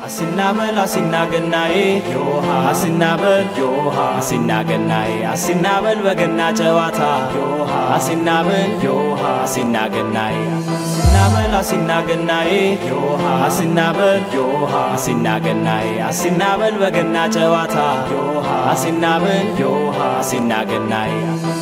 አሲናበል አሲናገናዬ ዮሃ አሲናበል ዮሃ አሲናገናዬ አሲናበል በገና ጨዋታ ዮሃ አሲናበል ዮሃ አሲናገናዬ አሲናበል አሲናገናዬ ዮሃ አሲናበል ዮሃ አሲናገናዬ አሲናበል በገና ጨዋታ ዮሃ አሲናበል ዮሃ አሲናገናዬ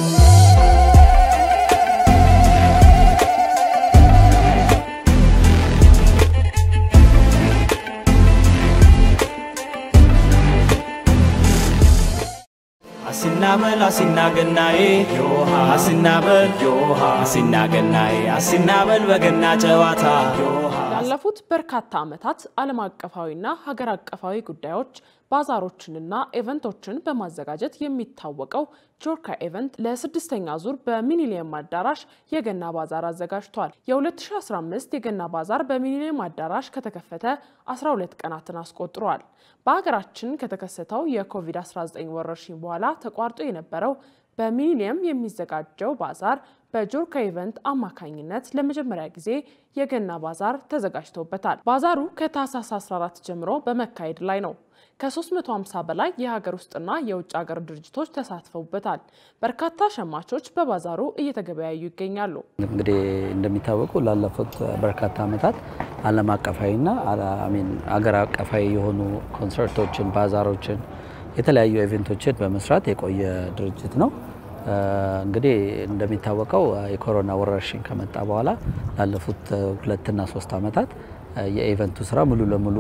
አሲናበል አሲናገናዬ ዮሃ አሲናበል ዮሃ አሲናገናዬ አሲናበል በገና ጨዋታ ዮሃ ላለፉት በርካታ ዓመታት ዓለም አቀፋዊና ሀገር አቀፋዊ ጉዳዮች ባዛሮችንና ኢቨንቶችን በማዘጋጀት የሚታወቀው ጆርካ ኢቨንት ለስድስተኛ ዙር በሚኒሊየም አዳራሽ የገና ባዛር አዘጋጅቷል። የ2015 የገና ባዛር በሚኒሊየም አዳራሽ ከተከፈተ 12 ቀናትን አስቆጥሯል። በሀገራችን ከተከሰተው የኮቪድ-19 ወረርሽኝ በኋላ ተቋርጦ የነበረው በሚሊኒየም የሚዘጋጀው ባዛር በጆርካ ኢቨንት አማካኝነት ለመጀመሪያ ጊዜ የገና ባዛር ተዘጋጅቶበታል። ባዛሩ ከታህሳስ 14 ጀምሮ በመካሄድ ላይ ነው። ከ350 በላይ የሀገር ውስጥና የውጭ ሀገር ድርጅቶች ተሳትፈውበታል። በርካታ ሸማቾች በባዛሩ እየተገበያዩ ይገኛሉ። እንግዲህ እንደሚታወቀው ላለፉት በርካታ ዓመታት ዓለም አቀፋዊና አሚን አገር አቀፋዊ የሆኑ ኮንሰርቶችን፣ ባዛሮችን፣ የተለያዩ ኢቨንቶችን በመስራት የቆየ ድርጅት ነው። እንግዲህ እንደሚታወቀው የኮሮና ወረርሽኝ ከመጣ በኋላ ላለፉት ሁለትና ሶስት ዓመታት የኢቨንቱ ስራ ሙሉ ለሙሉ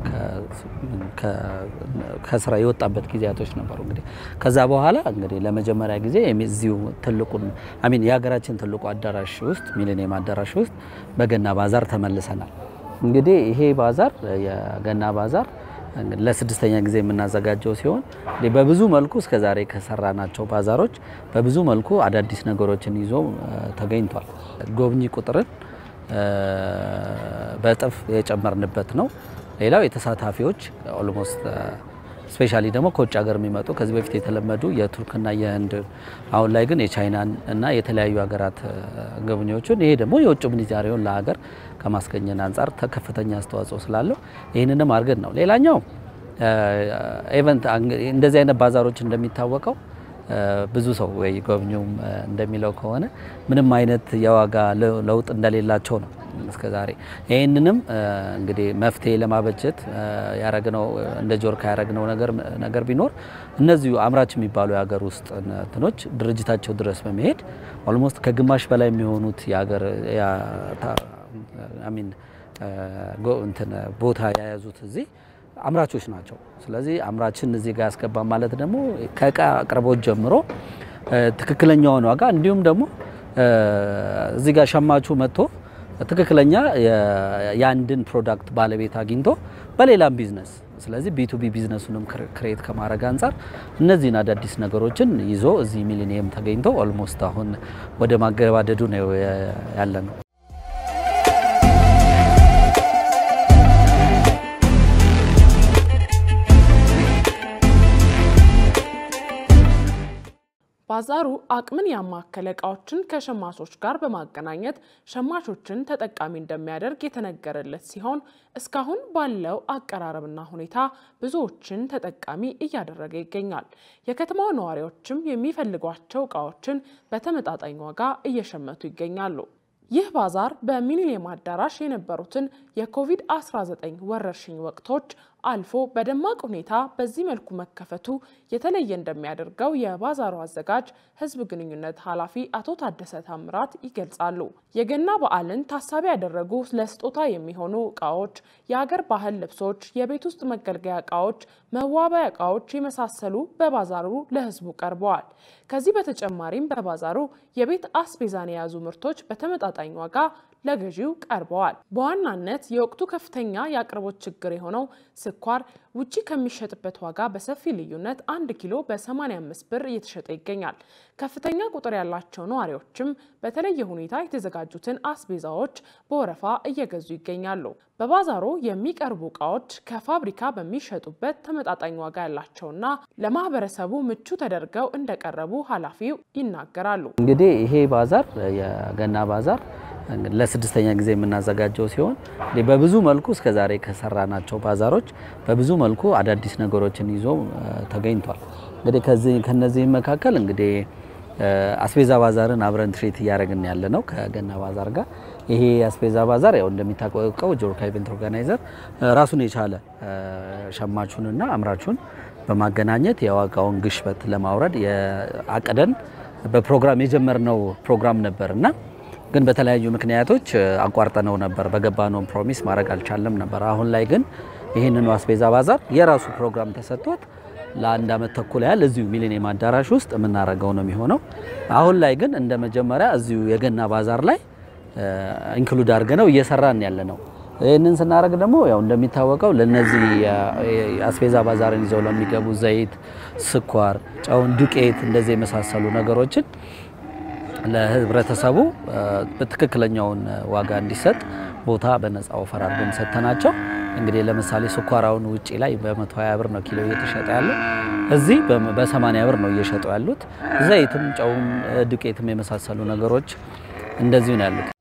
ከስራ የወጣበት ጊዜያቶች ነበሩ። እንግዲህ ከዛ በኋላ እንግዲህ ለመጀመሪያ ጊዜ እዚሁ ትልቁን አሚን የሀገራችን ትልቁ አዳራሽ ውስጥ ሚሊኒየም አዳራሽ ውስጥ በገና ባዛር ተመልሰናል። እንግዲህ ይሄ ባዛር የገና ባዛር ለስድስተኛ ጊዜ የምናዘጋጀው ሲሆን በብዙ መልኩ እስከዛሬ ከሰራናቸው ባዛሮች በብዙ መልኩ አዳዲስ ነገሮችን ይዞ ተገኝቷል። ጎብኚ ቁጥርን በእጥፍ የጨመርንበት ነው። ሌላው የተሳታፊዎች ኦልሞስት ስፔሻሊ ደግሞ ከውጭ ሀገር የሚመጡ ከዚህ በፊት የተለመዱ የቱርክና የህንድ አሁን ላይ ግን የቻይናን እና የተለያዩ ሀገራት ጎብኚዎችን ይሄ ደግሞ የውጭ ምንዛሬውን ለሀገር ከማስገኘት አንጻር ከፍተኛ አስተዋጽኦ ስላለው ይህንንም አድርገን ነው። ሌላኛው ኢቨንት እንደዚህ አይነት ባዛሮች እንደሚታወቀው ብዙ ሰው ወይ ጎብኚውም እንደሚለው ከሆነ ምንም አይነት የዋጋ ለውጥ እንደሌላቸው ነው እስከ ዛሬ። ይህንንም እንግዲህ መፍትሄ ለማበጀት ያረግነው እንደ ጆርካ ያረግነው ነገር ቢኖር እነዚሁ አምራች የሚባሉ የሀገር ውስጥ እንትኖች ድርጅታቸው ድረስ በመሄድ ኦልሞስት ከግማሽ በላይ የሚሆኑት የሀገር አሚን እንትን ቦታ የያዙት እዚህ አምራቾች ናቸው። ስለዚህ አምራችን እዚህ ጋር ያስገባ ማለት ደግሞ ከእቃ አቅርቦት ጀምሮ ትክክለኛውን ዋጋ እንዲሁም ደግሞ እዚህ ጋር ሸማቹ መጥቶ ትክክለኛ የአንድን ፕሮዳክት ባለቤት አግኝቶ በሌላም ቢዝነስ ስለዚህ ቢቱቢ ቢዝነሱንም ክሬት ከማድረግ አንጻር እነዚህን አዳዲስ ነገሮችን ይዞ እዚህ ሚሊኒየም ተገኝቶ ኦልሞስት አሁን ወደ ማገባደዱ ነው ያለ ነው። ባዛሩ አቅምን ያማከለ እቃዎችን ከሸማቾች ጋር በማገናኘት ሸማቾችን ተጠቃሚ እንደሚያደርግ የተነገረለት ሲሆን እስካሁን ባለው አቀራረብና ሁኔታ ብዙዎችን ተጠቃሚ እያደረገ ይገኛል። የከተማዋ ነዋሪዎችም የሚፈልጓቸው እቃዎችን በተመጣጣኝ ዋጋ እየሸመቱ ይገኛሉ። ይህ ባዛር በሚሊኒየም አዳራሽ የነበሩትን የኮቪድ-19 ወረርሽኝ ወቅቶች አልፎ በደማቅ ሁኔታ በዚህ መልኩ መከፈቱ የተለየ እንደሚያደርገው የባዛሩ አዘጋጅ ሕዝብ ግንኙነት ኃላፊ አቶ ታደሰ ታምራት ይገልጻሉ። የገና በዓልን ታሳቢ ያደረጉ ለስጦታ የሚሆኑ እቃዎች፣ የሀገር ባህል ልብሶች፣ የቤት ውስጥ መገልገያ እቃዎች፣ መዋቢያ እቃዎች የመሳሰሉ በባዛሩ ለሕዝቡ ቀርበዋል። ከዚህ በተጨማሪም በባዛሩ የቤት አስቤዛን የያዙ ምርቶች በተመጣጣኝ ዋጋ ለገዢው ቀርበዋል። በዋናነት የወቅቱ ከፍተኛ የአቅርቦት ችግር የሆነው ስኳር ውጪ ከሚሸጥበት ዋጋ በሰፊ ልዩነት አንድ ኪሎ በ85 ብር እየተሸጠ ይገኛል። ከፍተኛ ቁጥር ያላቸው ነዋሪዎችም በተለየ ሁኔታ የተዘጋጁትን አስቤዛዎች በወረፋ እየገዙ ይገኛሉ። በባዛሩ የሚቀርቡ እቃዎች ከፋብሪካ በሚሸጡበት ተመጣጣኝ ዋጋ ያላቸውና ለማህበረሰቡ ምቹ ተደርገው እንደቀረቡ ኃላፊው ይናገራሉ። እንግዲህ ይሄ ባዛር የገና ባዛር ለስድስተኛ ጊዜ የምናዘጋጀው ሲሆን እንግዲህ በብዙ መልኩ እስከዛሬ ከሰራናቸው ባዛሮች በብዙ መልኩ አዳዲስ ነገሮችን ይዞ ተገኝቷል። እንግዲህ ከዚህ ከነዚህም መካከል እንግዲህ አስቤዛ ባዛርን አብረን ትሬት እያደረግን ያለ ነው ከገና ባዛር ጋር። ይሄ አስቤዛ ባዛር ያው እንደሚታወቀው ጆርካ ኢቨንት ኦርጋናይዘር ራሱን የቻለ ሸማቹንና አምራቹን በማገናኘት የዋጋውን ግሽበት ለማውረድ አቅደን በፕሮግራም የጀመርነው ፕሮግራም ነበር እና ግን በተለያዩ ምክንያቶች አቋርጠነው ነበር። በገባነው ፕሮሚስ ማድረግ አልቻለም ነበር። አሁን ላይ ግን ይህንኑ አስቤዛ ባዛር የራሱ ፕሮግራም ተሰጥቶት ለአንድ አመት ተኩል ያህል እዚሁ ሚሊኒየም አዳራሽ ውስጥ የምናደርገው ነው የሚሆነው። አሁን ላይ ግን እንደ መጀመሪያ እዚሁ የገና ባዛር ላይ ኢንክሉድ አድርገ ነው እየሰራን ያለ ነው። ይህንን ስናደርግ ደግሞ ያው እንደሚታወቀው ለነዚህ አስቤዛ ባዛርን ይዘው ለሚገቡ ዘይት፣ ስኳር፣ ጨውን፣ ዱቄት እንደዚህ የመሳሰሉ ነገሮችን ለህብረተሰቡ በትክክለኛውን ዋጋ እንዲሰጥ ቦታ በነፃ ኦፈር አድርገን ሰጥተናቸው እንግዲህ ለምሳሌ ስኳራውን ውጪ ላይ በ120 ብር ነው ኪሎ እየተሸጠ ያለው፣ እዚህ በ80 ብር ነው እየሸጡ ያሉት። ዘይትም፣ ጨውም፣ ዱቄትም የመሳሰሉ ነገሮች እንደዚሁ ነው ያሉት።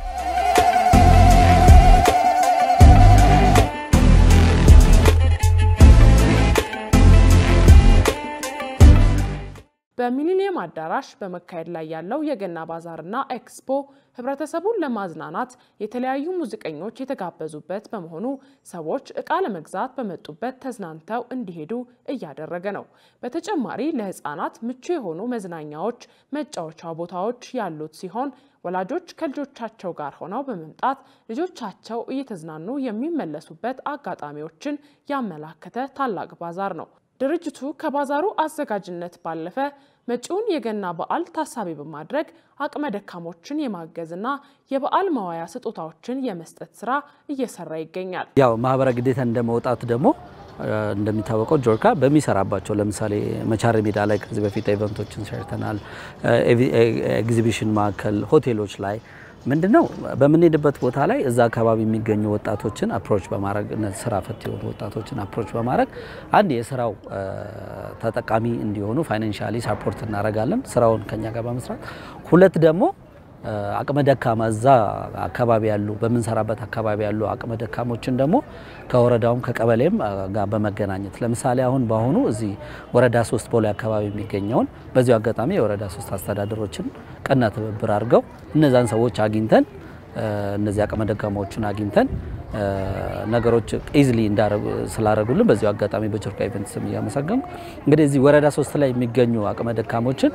በሚሊኒየም አዳራሽ በመካሄድ ላይ ያለው የገና ባዛርና ኤክስፖ ህብረተሰቡን ለማዝናናት የተለያዩ ሙዚቀኞች የተጋበዙበት በመሆኑ ሰዎች እቃ ለመግዛት በመጡበት ተዝናንተው እንዲሄዱ እያደረገ ነው። በተጨማሪ ለህፃናት ምቹ የሆኑ መዝናኛዎች፣ መጫወቻ ቦታዎች ያሉት ሲሆን ወላጆች ከልጆቻቸው ጋር ሆነው በመምጣት ልጆቻቸው እየተዝናኑ የሚመለሱበት አጋጣሚዎችን ያመላከተ ታላቅ ባዛር ነው። ድርጅቱ ከባዛሩ አዘጋጅነት ባለፈ መጪውን የገና በዓል ታሳቢ በማድረግ አቅመ ደካሞችን የማገዝና የበዓል መዋያ ስጦታዎችን የመስጠት ስራ እየሰራ ይገኛል። ያው ማህበረ ግዴታ እንደመውጣት ደግሞ እንደሚታወቀው ጆርካ በሚሰራባቸው ለምሳሌ መቻሬ ሜዳ ላይ ከዚህ በፊት ኢቨንቶችን ሰርተናል። ኤግዚቢሽን ማዕከል፣ ሆቴሎች ላይ ምንድነው በምንሄድበት ቦታ ላይ እዛ አካባቢ የሚገኙ ወጣቶችን አፕሮች በማድረግ ስራ ፈት የሆኑ ወጣቶችን አፕሮች በማድረግ አንድ የስራው ተጠቃሚ እንዲሆኑ ፋይናንሻሊ ሳፖርት እናደርጋለን ስራውን ከኛ ጋር በመስራት ሁለት ደግሞ አቅመ ደካማ እዛ አካባቢ ያሉ በምንሰራበት አካባቢ ያሉ አቅመ ደካሞችን ደግሞ ከወረዳውም ከቀበሌም ጋር በመገናኘት ለምሳሌ አሁን በአሁኑ እዚህ ወረዳ ሶስት ቦሌ አካባቢ የሚገኘውን በዚሁ አጋጣሚ የወረዳ ሶስት አስተዳደሮችን ቀና ትብብር አድርገው እነዛን ሰዎች አግኝተን እነዚህ አቅመ ደካማዎችን አግኝተን ነገሮች ኢዝሊ ስላደረጉልን በዚሁ አጋጣሚ በጆርካ ኢቨንት ስም እያመሰገንኩ እንግዲህ እዚህ ወረዳ ሶስት ላይ የሚገኙ አቅመ ደካሞችን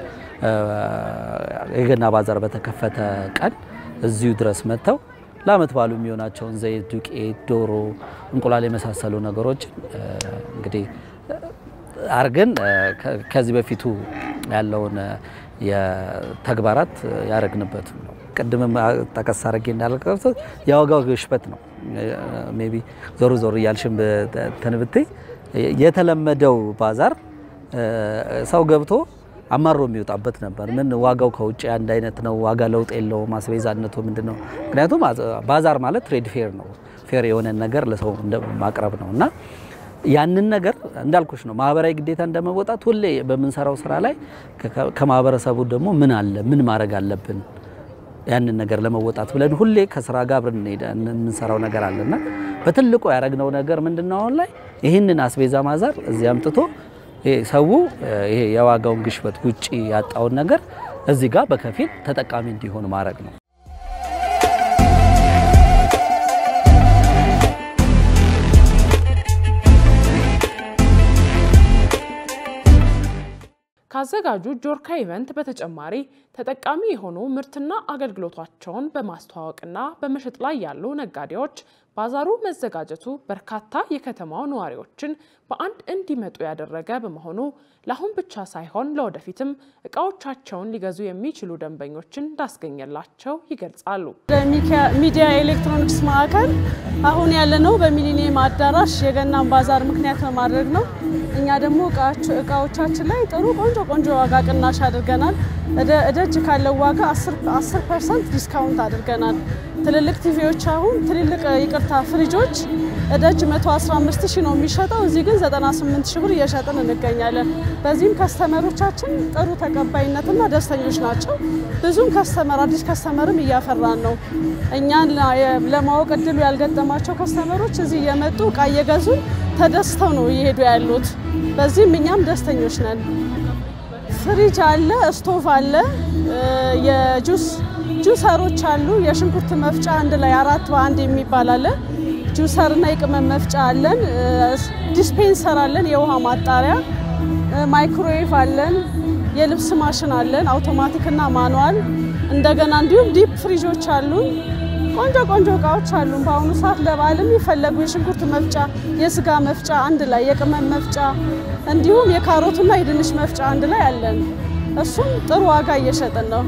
የገና ባዛር በተከፈተ ቀን እዚሁ ድረስ መጥተው ለአመት ባሉ የሚሆናቸውን ዘይት፣ ዱቄት፣ ዶሮ፣ እንቁላል የመሳሰሉ ነገሮችን እንግዲህ አርገን ከዚህ በፊቱ ያለውን የተግባራት ያደረግንበት ነው። ቅድምም ጠቀስ አድርጌ እንዳልቀርቶ የዋጋው ግሽበት ነው። ሜይ ቢ ዞር ዞር እያልሽም ተንብቴ የተለመደው ባዛር ሰው ገብቶ አማሮ የሚወጣበት ነበር። ምን ዋጋው ከውጭ አንድ አይነት ነው፣ ዋጋ ለውጥ የለውም፣ አስቤዛነቱ ምንድን ነው? ምክንያቱም ባዛር ማለት ትሬድ ፌር ነው፣ ፌር የሆነ ነገር ለሰው ማቅረብ ነው እና ያንን ነገር እንዳልኩሽ ነው ማህበራዊ ግዴታ እንደመወጣት ሁሌ በምንሰራው ስራ ላይ ከማህበረሰቡ ደግሞ ምን አለ ምን ማድረግ አለብን ያንን ነገር ለመወጣት ብለን ሁሌ ከስራ ጋር አብረን የምንሰራው ነገር አለና በትልቁ ያደረግነው ነገር ምንድነው አሁን ላይ ይህንን አስቤዛ ማዛር እዚህ አምጥቶ ሰው ይሄ የዋጋውን ግሽበት ውጪ ያጣውን ነገር እዚህ ጋር በከፊል ተጠቃሚ እንዲሆን ማድረግ ነው። ካዘጋጁ ጆርካ ኢቨንት በተጨማሪ ተጠቃሚ የሆኑ ምርትና አገልግሎታቸውን በማስተዋወቅና በመሸጥ ላይ ያሉ ነጋዴዎች ባዛሩ መዘጋጀቱ በርካታ የከተማው ነዋሪዎችን በአንድ እንዲመጡ ያደረገ በመሆኑ ለአሁን ብቻ ሳይሆን ለወደፊትም እቃዎቻቸውን ሊገዙ የሚችሉ ደንበኞችን እንዳስገኘላቸው ይገልጻሉ። ሚዲያ ኤሌክትሮኒክስ ማዕከል አሁን ያለነው በሚሊኒየም አዳራሽ የገናን ባዛር ምክንያት በማድረግ ነው። እኛ ደግሞ እቃዎቻችን ላይ ጥሩ ቆንጆ ቆንጆ ዋጋ ቅናሽ አድርገናል። እደጅ ካለው ዋጋ 10 ፐርሰንት ዲስካውንት አድርገናል። ትልልቅ ቲቪዎች አሁን ትልልቅ ይቅርታ ፍሪጆች እደጅ 115 ሺህ ነው የሚሸጠው፣ እዚህ ግን 98 ሺህ ብር እየሸጥን እንገኛለን። በዚህም ከስተመሮቻችን ጥሩ ተቀባይነትና ደስተኞች ናቸው። ብዙም ከስተመር አዲስ ከስተመርም እያፈራን ነው። እኛን ለማወቅ እድሉ ያልገጠማቸው ከስተመሮች እዚህ እየመጡ እቃ እየገዙ ተደስተው ነው እየሄዱ ያሉት። በዚህም እኛም ደስተኞች ነን። ፍሪጅ አለ፣ ስቶቭ አለ፣ የጁስ ጁሰሮች አሉ። የሽንኩርት መፍጫ አንድ ላይ አራት በአንድ የሚባል አለ። ጁሰር እና የቅመም መፍጫ አለን። ዲስፔንሰር አለን፣ የውሃ ማጣሪያ፣ ማይክሮዌቭ አለን፣ የልብስ ማሽን አለን፣ አውቶማቲክ እና ማኑዋል። እንደገና እንዲሁም ዲፕ ፍሪጆች አሉን። ቆንጆ ቆንጆ እቃዎች አሉን። በአሁኑ ሰዓት ለበዓል የሚፈለጉ የሽንኩርት መፍጫ፣ የስጋ መፍጫ አንድ ላይ፣ የቅመም መፍጫ እንዲሁም የካሮትና የድንች መፍጫ አንድ ላይ አለን። እሱም ጥሩ ዋጋ እየሸጥን ነው።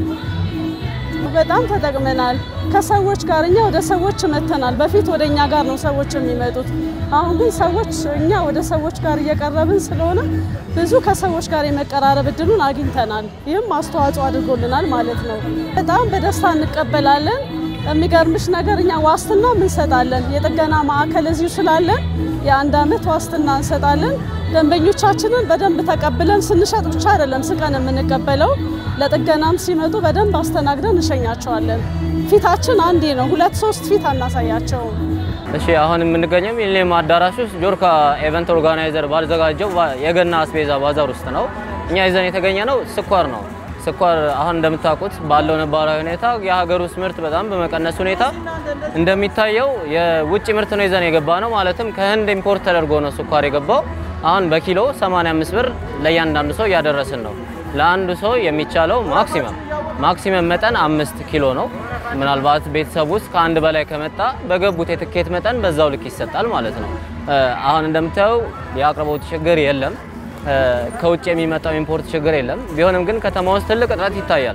በጣም ተጠቅመናል። ከሰዎች ጋር እኛ ወደ ሰዎች መተናል። በፊት ወደ እኛ ጋር ነው ሰዎች የሚመጡት። አሁን ግን ሰዎች እኛ ወደ ሰዎች ጋር እየቀረብን ስለሆነ ብዙ ከሰዎች ጋር የመቀራረብ እድሉን አግኝተናል። ይህም አስተዋጽኦ አድርጎልናል ማለት ነው። በጣም በደስታ እንቀበላለን። የሚገርምሽ ነገር እኛ ዋስትና እንሰጣለን። የጥገና ማዕከል እዚሁ ስላለን የአንድ ዓመት ዋስትና እንሰጣለን። ደንበኞቻችንን በደንብ ተቀብለን ስንሸጥ ብቻ አይደለም ስቀን የምንቀበለው ለጥገናም ሲመጡ በደንብ አስተናግደን እንሸኛቸዋለን። ፊታችን አንዴ ነው፣ ሁለት ሶስት ፊት አናሳያቸውም። እሺ አሁን የምንገኘው ሚሊኒየም አዳራሽ ውስጥ ጆርካ ኤቨንት ኦርጋናይዘር ባዘጋጀው የገና አስቤዛ ባዛር ውስጥ ነው። እኛ ይዘን የተገኘ ነው ስኳር ነው። ስኳር አሁን እንደምታውቁት ባለው ነባራዊ ሁኔታ የሀገር ውስጥ ምርት በጣም በመቀነስ ሁኔታ እንደሚታየው የውጭ ምርት ነው ይዘን የገባ ነው። ማለትም ከህንድ ኢምፖርት ተደርጎ ነው ስኳር የገባው። አሁን በኪሎ 85 ብር ለእያንዳንዱ ሰው እያደረስን ነው። ለአንዱ ሰው የሚቻለው ማክሲመም ማክሲመም መጠን አምስት ኪሎ ነው። ምናልባት ቤተሰብ ውስጥ ከአንድ በላይ ከመጣ በገቡት የትኬት መጠን በዛው ልክ ይሰጣል ማለት ነው። አሁን እንደምታየው የአቅርቦት ችግር የለም። ከውጭ የሚመጣው ኢምፖርት ችግር የለም። ቢሆንም ግን ከተማ ውስጥ ትልቅ እጥረት ይታያል።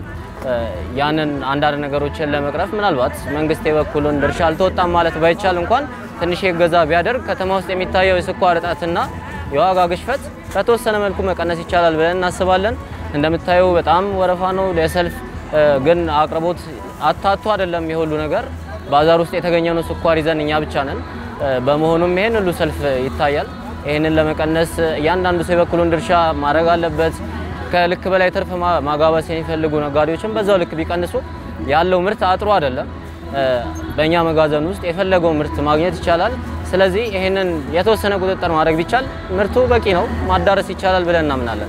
ያንን አንዳንድ ነገሮችን ለመቅረፍ ምናልባት መንግስት የበኩሉን ድርሻ አልተወጣም ማለት ባይቻል እንኳን ትንሽ የገዛ ቢያደርግ ከተማ ውስጥ የሚታየው የስኳር እጥረትና የዋጋ ግሽፈት በተወሰነ መልኩ መቀነስ ይቻላል ብለን እናስባለን። እንደምታየው በጣም ወረፋ ነው ለሰልፍ ግን አቅርቦት አታቶ አይደለም የሁሉ ነገር ባዛር ውስጥ የተገኘነው ስኳር ይዘን እኛ ብቻ ነን። በመሆኑም ይሄን ሁሉ ሰልፍ ይታያል። ይህንን ለመቀነስ እያንዳንዱ ሰው የበኩሉን ድርሻ ማድረግ አለበት። ከልክ በላይ ትርፍ ማጋበስ የሚፈልጉ ነጋዴዎችን በዛው ልክ ቢቀንሱ ያለው ምርት አጥሮ አይደለም። በእኛ መጋዘን ውስጥ የፈለገው ምርት ማግኘት ይቻላል። ስለዚህ ይህንን የተወሰነ ቁጥጥር ማድረግ ቢቻል ምርቱ በቂ ነው፣ ማዳረስ ይቻላል ብለን እናምናለን።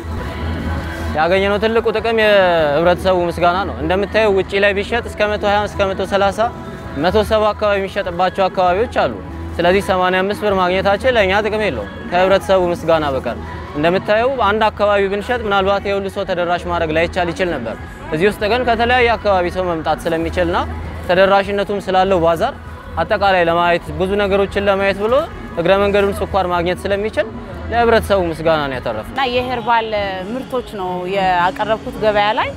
ያገኘነው ትልቁ ጥቅም የህብረተሰቡ ምስጋና ነው። እንደምታየው ውጪ ላይ ቢሸጥ እስከ 120 እስከ 130 170 አካባቢ የሚሸጥባቸው አካባቢዎች አሉ። ስለዚህ 85 ብር ማግኘታችን ለእኛ ጥቅም የለውም ከህብረተሰቡ ምስጋና በቀር። እንደምታየው አንድ አካባቢ ብንሸጥ ምናልባት የሁሉ ሰው ተደራሽ ማድረግ ላይቻል ይችል ነበር። እዚህ ውስጥ ግን ከተለያየ አካባቢ ሰው መምጣት ስለሚችልና ተደራሽነቱም ስላለው ባዛር አጠቃላይ ለማየት ብዙ ነገሮችን ለማየት ብሎ እግረ መንገዱን ስኳር ማግኘት ስለሚችል ለህብረተሰቡ ምስጋና ነው ያተረፈ እና የሄርባል ምርቶች ነው ያቀረብኩት ገበያ ላይ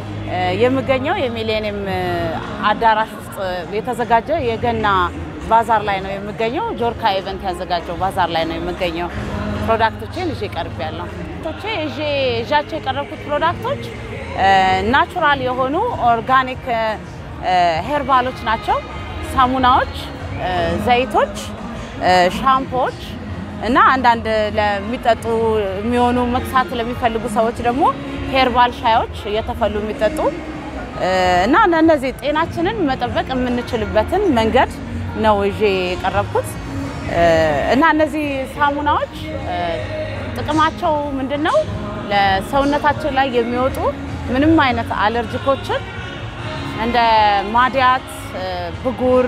የምገኘው የሚሌኒየም አዳራሽ ውስጥ የተዘጋጀ የገና ባዛር ላይ ነው የምገኘው። ጆርካ ኢቨንት ያዘጋጀው ባዛር ላይ ነው የምገኘው። ፕሮዳክቶቼን ይዤ ቀርብ ያለው ቶቼ ይዤ ይዣቸው የቀረብኩት ፕሮዳክቶች ናቹራል የሆኑ ኦርጋኒክ ሄርባሎች ናቸው። ሳሙናዎች፣ ዘይቶች፣ ሻምፖዎች እና አንዳንድ ለሚጠጡ የሚሆኑ መክሳት ለሚፈልጉ ሰዎች ደግሞ ሄርባል ሻዮች እየተፈሉ የሚጠጡ እና እነዚህ ጤናችንን መጠበቅ የምንችልበትን መንገድ ነው ይዤ የቀረብኩት እና እነዚህ ሳሙናዎች ጥቅማቸው ምንድን ነው? ለሰውነታችን ላይ የሚወጡ ምንም አይነት አለርጂኮችን እንደ ማዲያት፣ ብጉር፣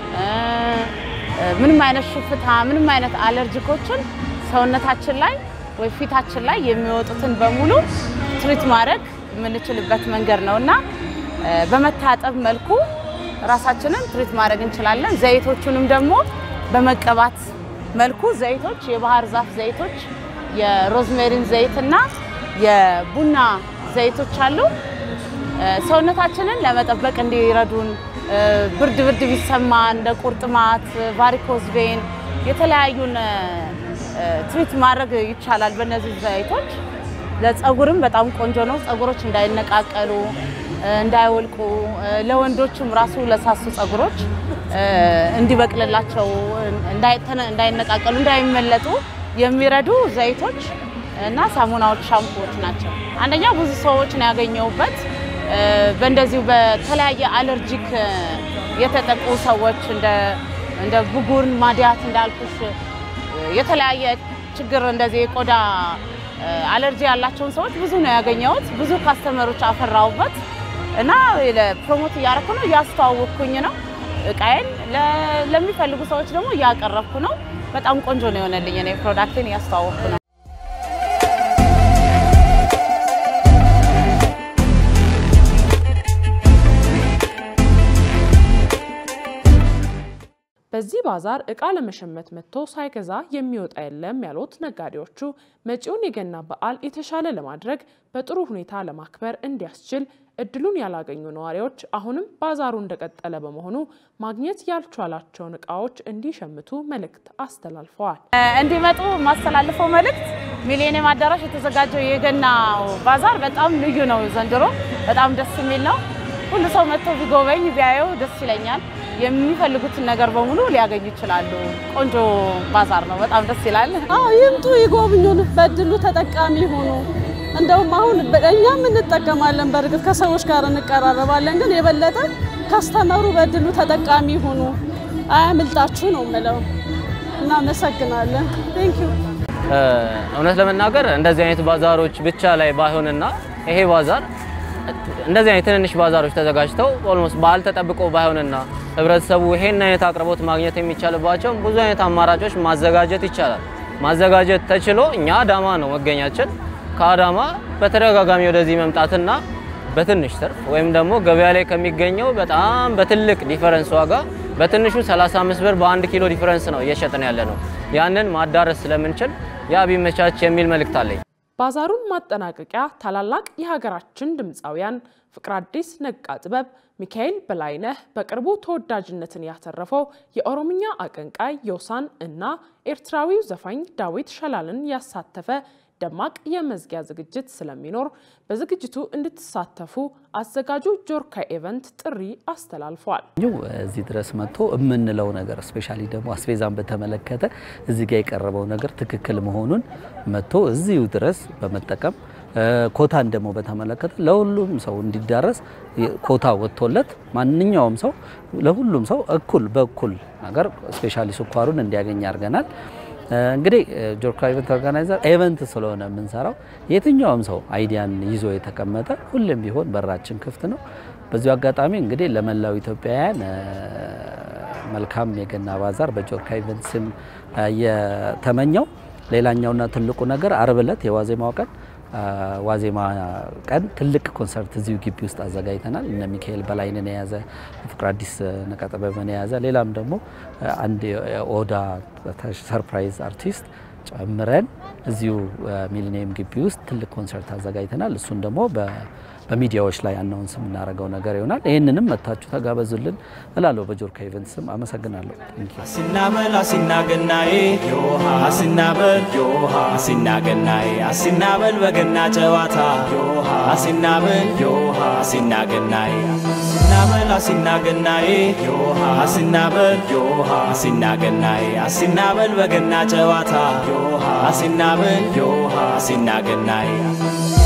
ምንም አይነት ሽፍታ፣ ምንም አይነት አለርጂኮችን ሰውነታችን ላይ ወይ ፊታችን ላይ የሚወጡትን በሙሉ ትሪት ማድረግ የምንችልበት መንገድ ነው እና በመታጠብ መልኩ ራሳችንን ትሪት ማድረግ እንችላለን። ዘይቶቹንም ደግሞ በመቀባት መልኩ ዘይቶች፣ የባህር ዛፍ ዘይቶች፣ የሮዝሜሪን ዘይት እና የቡና ዘይቶች አሉ። ሰውነታችንን ለመጠበቅ እንዲረዱን ብርድ ብርድ ቢሰማ እንደ ቁርጥማት፣ ቫሪኮዝ ቬን የተለያዩን ትሪት ማድረግ ይቻላል በእነዚህ ዘይቶች። ለፀጉርም በጣም ቆንጆ ነው። ፀጉሮች እንዳይነቃቀሉ እንዳይወልቁ፣ ለወንዶችም ራሱ ለሳሱ ፀጉሮች እንዲበቅልላቸው እንዳይነቃቀሉ፣ እንዳይመለጡ የሚረዱ ዘይቶች እና ሳሙናዎች፣ ሻምፖዎች ናቸው። አንደኛ ብዙ ሰዎች ነው ያገኘሁበት። በእንደዚሁ በተለያየ አለርጂክ የተጠቁ ሰዎች እንደ ብጉር፣ ማዲያት እንዳልኩሽ የተለያየ ችግር እንደዚህ የቆዳ አለርጂ ያላቸውን ሰዎች ብዙ ነው ያገኘሁት። ብዙ ካስተመሮች አፈራሁበት እና ፕሮሞት እያረኩ ነው፣ እያስተዋወቅኩኝ ነው እቃዬን ለሚፈልጉ ሰዎች ደግሞ እያቀረብኩ ነው። በጣም ቆንጆ ነው የሆነልኝ። እኔ ፕሮዳክቴን እያስተዋወቅኩ ነው። በዚህ ባዛር እቃ ለመሸመት መጥቶ ሳይገዛ የሚወጣ የለም ያሉት ነጋዴዎቹ መጪውን የገና በዓል የተሻለ ለማድረግ በጥሩ ሁኔታ ለማክበር እንዲያስችል እድሉን ያላገኙ ነዋሪዎች አሁንም ባዛሩ እንደቀጠለ በመሆኑ ማግኘት ያልቻላቸውን እቃዎች እንዲሸምቱ መልእክት አስተላልፈዋል። እንዲመጡ ማስተላልፈው መልእክት ሚሊኒየም አዳራሽ የተዘጋጀው የገና ባዛር በጣም ልዩ ነው። ዘንድሮ በጣም ደስ የሚል ነው። ሁሉ ሰው መጥቶ ቢጎበኝ ቢያየው ደስ ይለኛል። የሚፈልጉትን ነገር በሙሉ ሊያገኙ ይችላሉ። ቆንጆ ባዛር ነው። በጣም ደስ ይላል። አዎ ይምጡ፣ ይጎብኙን፣ በድሉ ተጠቃሚ ሆኑ። እንደውም አሁን እኛም እንጠቀማለን። በእርግጥ ከሰዎች ጋር እንቀራረባለን፣ ግን የበለጠ ካስተመሩ በድሉ ተጠቃሚ ሆኑ። አያምልጣችሁ ነው የምለው። እናመሰግናለን። ቴንኪዩ። እውነት ለመናገር እንደዚህ አይነት ባዛሮች ብቻ ላይ ባይሆንና ይሄ ባዛር እንደዚህ አይነት ትንንሽ ባዛሮች ተዘጋጅተው ኦልሞስት በዓል ተጠብቆ ባይሆንና ህብረተሰቡ ይሄን አይነት አቅርቦት ማግኘት የሚቻልባቸው ብዙ አይነት አማራጮች ማዘጋጀት ይቻላል። ማዘጋጀት ተችሎ እኛ አዳማ ነው መገኛችን። ከአዳማ በተደጋጋሚ ወደዚህ መምጣትና በትንሽ ትርፍ ወይም ደግሞ ገበያ ላይ ከሚገኘው በጣም በትልቅ ዲፈረንስ ዋጋ በትንሹ 35 ብር በአንድ ኪሎ ዲፈረንስ ነው እየሸጥን ያለ ነው። ያንን ማዳረስ ስለምንችል ያ ቢመቻች የሚል መልእክት አለኝ። ባዛሩን ማጠናቀቂያ ታላላቅ የሀገራችን ድምፃውያን ፍቅር አዲስ፣ ነቃ ጥበብ፣ ሚካኤል በላይነህ፣ በቅርቡ ተወዳጅነትን ያተረፈው የኦሮምኛ አቀንቃይ ዮሳን እና ኤርትራዊው ዘፋኝ ዳዊት ሸላልን ያሳተፈ ደማቅ የመዝጊያ ዝግጅት ስለሚኖር በዝግጅቱ እንድትሳተፉ አዘጋጁ ጆርካ ኢቨንት ጥሪ አስተላልፏል። እዚህ ድረስ መጥቶ የምንለው ነገር ስፔሻሊ ደግሞ አስቤዛን በተመለከተ እዚህ ጋር የቀረበው ነገር ትክክል መሆኑን መጥቶ እዚሁ ድረስ በመጠቀም ኮታን ደግሞ በተመለከተ ለሁሉም ሰው እንዲዳረስ ኮታ ወጥቶለት ማንኛውም ሰው ለሁሉም ሰው እኩል በእኩል ነገር ስፔሻሊ ስኳሩን እንዲያገኝ አድርገናል። እንግዲህ ጆርካ ኢቨንት ኦርጋናይዘር ኢቨንት ስለሆነ የምንሰራው የትኛውም ሰው አይዲያን ይዞ የተቀመጠ ሁሌም ቢሆን በራችን ክፍት ነው። በዚሁ አጋጣሚ እንግዲህ ለመላው ኢትዮጵያውያን መልካም የገና ባዛር በጆርካ ኢቨንት ስም የተመኘው። ሌላኛውና ትልቁ ነገር አርብ ዕለት የዋዜማው ቀን ዋዜማ ቀን ትልቅ ኮንሰርት እዚሁ ግቢ ውስጥ አዘጋጅተናል። እነ ሚካኤል በላይንን የያዘ ፍቅር አዲስ ነቀጠበብን የያዘ ሌላም ደግሞ አንድ የኦዳ ሰርፕራይዝ አርቲስት ጨምረን እዚሁ ሚሊኒየም ግቢ ውስጥ ትልቅ ኮንሰርት አዘጋጅተናል። እሱን ደግሞ በሚዲያዎች ላይ አናውንስ የምናደርገው ነገር ይሆናል። ይህንንም መታችሁ ተጋበዙልን እላለሁ። በጆርካ ኢቨንት ስም አመሰግናለሁ። አሲናበል አሲናገናዬ ዮሃ አሲናበል ዮሃ አሲናገናዬ አሲናበል በገና ጨዋታ ዮሃ አሲናበል ዮሃ አሲናገናዬ አሲናበል አሲናገናዬ ዮሃ አሲናበል ዮሃ አሲናገናዬ አሲናበል በገና ጨዋታ ዮሃ አሲናበል ዮሃ አሲናገናዬ